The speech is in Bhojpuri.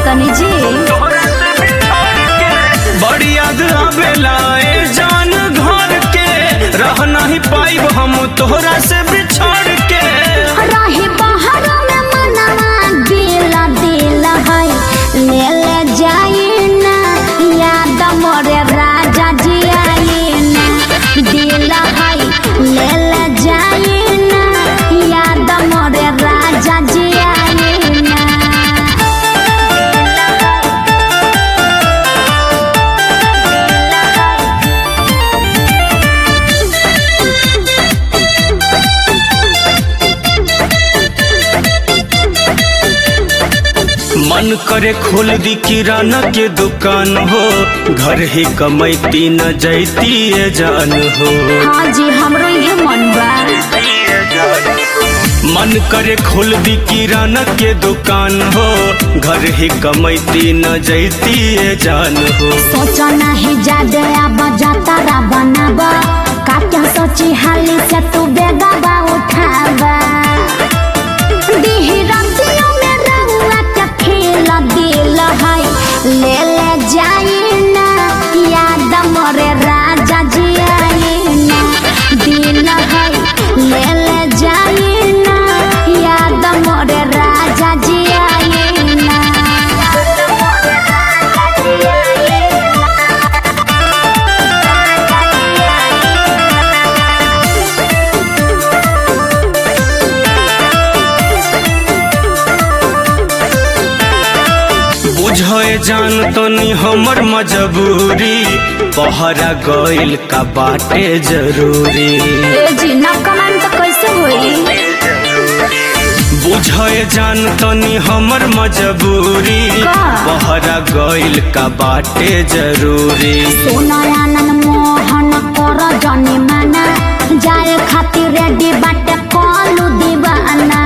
तनी जी बड़ी याद आवेला ए जान घर के रह नहीं पाइब हम तोहरा से बिछड़ के रही बाहर में मनवा दिल दिल है ले ले जाई ना याद मोरे राजा जी आई ना दिल है ले ले जाई ना याद मोरे राजा जी आई ना मन करे खोल दी किराना के दुकान हो घर ही कमैती न जैती ए जान हो हाँ जी हमरो ये मन बा मन करे खोल दी किराना के दुकान हो घर ही कमैती न जैती ए जान हो सोचो नहीं जादे अब जातारा बनाबा का क्या सोची हाली से तू बेगाबा उठाबा दीही रंगियों में रंगा के खेल दिल है ले ले जाई ना याद मोरे राजा जी आई ना दिल है ले ले जाई ना याद मोरे राजा जी आई ना याद मोरे राजा जी आई ना बुझे जान तनी हमर मजबूरी पहरा गइल का बाटे जरूरी ए जी ना कमेंट कैसे होई बुझे जान तनी हमर मजबूरी का? पहरा गइल का बाटे जरूरी सोनयानन मोहन कर जने माना जाए खातिर रेडी बाटे कलू दीवाना